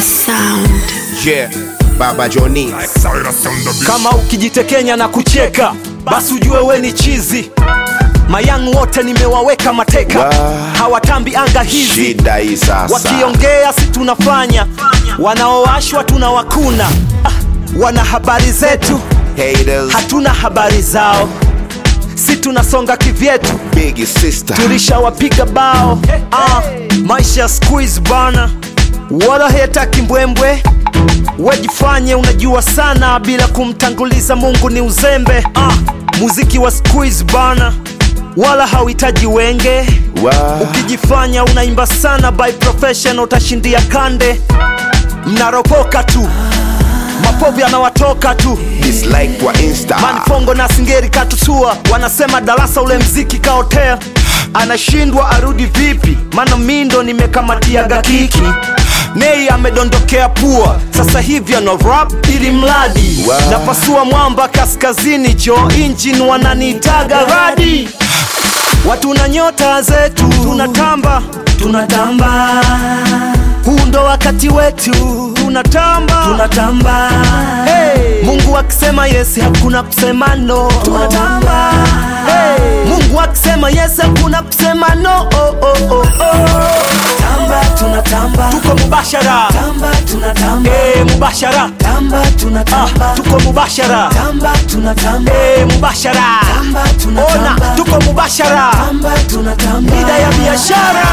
sound. Yeah, Baba Johnny. kama ukijitekenya na kucheka basi ujue we ni chizi mayangu wote nimewaweka mateka Wa. hawatambi anga hizi Shida hii sasa. wakiongea si tunafanya wanaowashwa tunawakuna ah, wana habari zetu Haters, hatuna habari zao si tunasonga kivyetu big sister. tulishawapiga bao ah, maisha ya squeeze bana wala hetaki mbwembwe wejifanye unajua sana bila kumtanguliza mungu ni uzembe ah, muziki wa squeeze bana wala hauhitaji wenge Wa. ukijifanya unaimba sana by professional utashindia kande mnaropoka tu mapovu yanawatoka tu Dislike kwa Insta. manfongo na singeri katutua wanasema darasa ule mziki kaotea anashindwa arudi vipi maana mindo nimekamatiaga kiki nei amedondokea pua sasa hivi ana rap ili mradi Wow. napasua mwamba kaskazini jo injin wananiitaga radi watu na nyota zetu tunatamba tunatamba huu ndo wakati wetu tunatamba tunatamba hey. mungu akisema yes hakuna kusema no tunatamba hey. mungu akisema yes hakuna kusema no oh, oh, oh, oh. Tamba tunatamba tuko mubashara Tamba tunatamba hey, mubashara Tamba tunatamba ah, tuko mubashara Tamba tunatamba hey, mubashara Tamba tunatamba ona tuko mubashara Tamba tunatamba mida ya biashara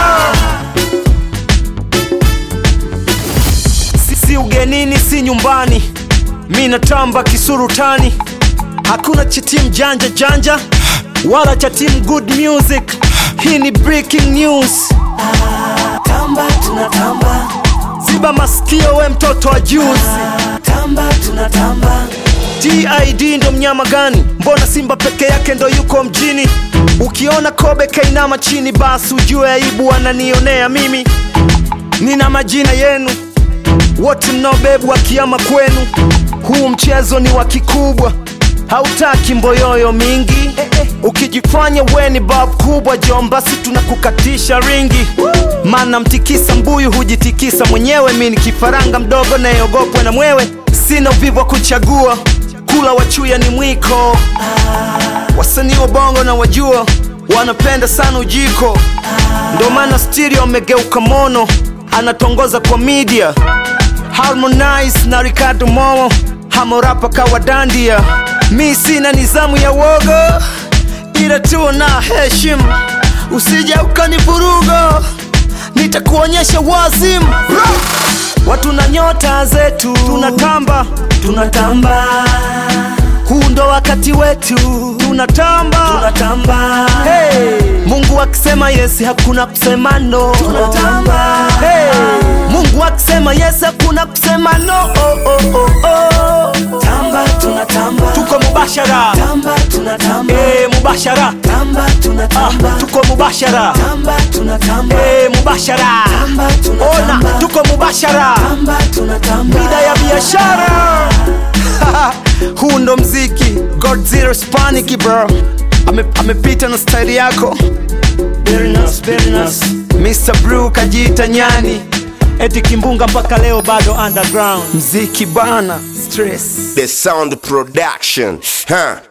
si, si ugenini si nyumbani mi natamba kisurutani hakuna cha timu janja janja wala cha timu good music hii ni breaking news Tamba tunatamba ziba masikio we mtoto wa juzi Tamba tunatamba TID ndo mnyama gani? Mbona Simba peke yake ndo yuko mjini? Ukiona Kobe kainama chini, basi ujue aibu ananionea mimi. Nina majina yenu wote mnaobebu kiama kwenu. Huu mchezo ni wa kikubwa, hautaki mboyoyo mingi. Ukijifanya we ni bab kubwa jomba, si tunakukatisha ringi. Maana mtikisa mbuyu hujitikisa mwenyewe. Mi ni kifaranga mdogo nayeogopwa na mwewe, sina uvivu wa kuchagua. Kula wachuya ni mwiko, wasanii wa bongo na wajua wanapenda sana ujiko, ndo maana stereo amegeuka mono, anatongoza kwa media. Harmonize na Ricardo Momo hamorapa kawa dandia. Mi sina nizamu ya wogo, ila tu na heshima, usije ukanivuruga, nitakuonyesha wazimu. Watu na nyota zetu tunatamba, Tunatamba huu ndo wakati wetu, tunatamba, Tunatamba Hey, Mungu akisema yes hakuna kusema no. Tunatamba Hey, Mungu akisema yes hakuna kusema no. Oh, oh, oh, oh. Tamba tunatamba Tuko mubashara Tamba tunatamba hey, mubashara Tamba ah, tunatamba tuko mubashara Tamba tunatamba hey, mubashara Tamba ona tunatamba tuko mubashara Tamba tunatamba mida ya biashara huu ndo mziki godzilla spaniki bro Ame- amepita na staili yako Very nice, very nice Mr. Blue kajiita nyani eti kimbunga mpaka leo bado underground mziki bana stress The sound production. Huh?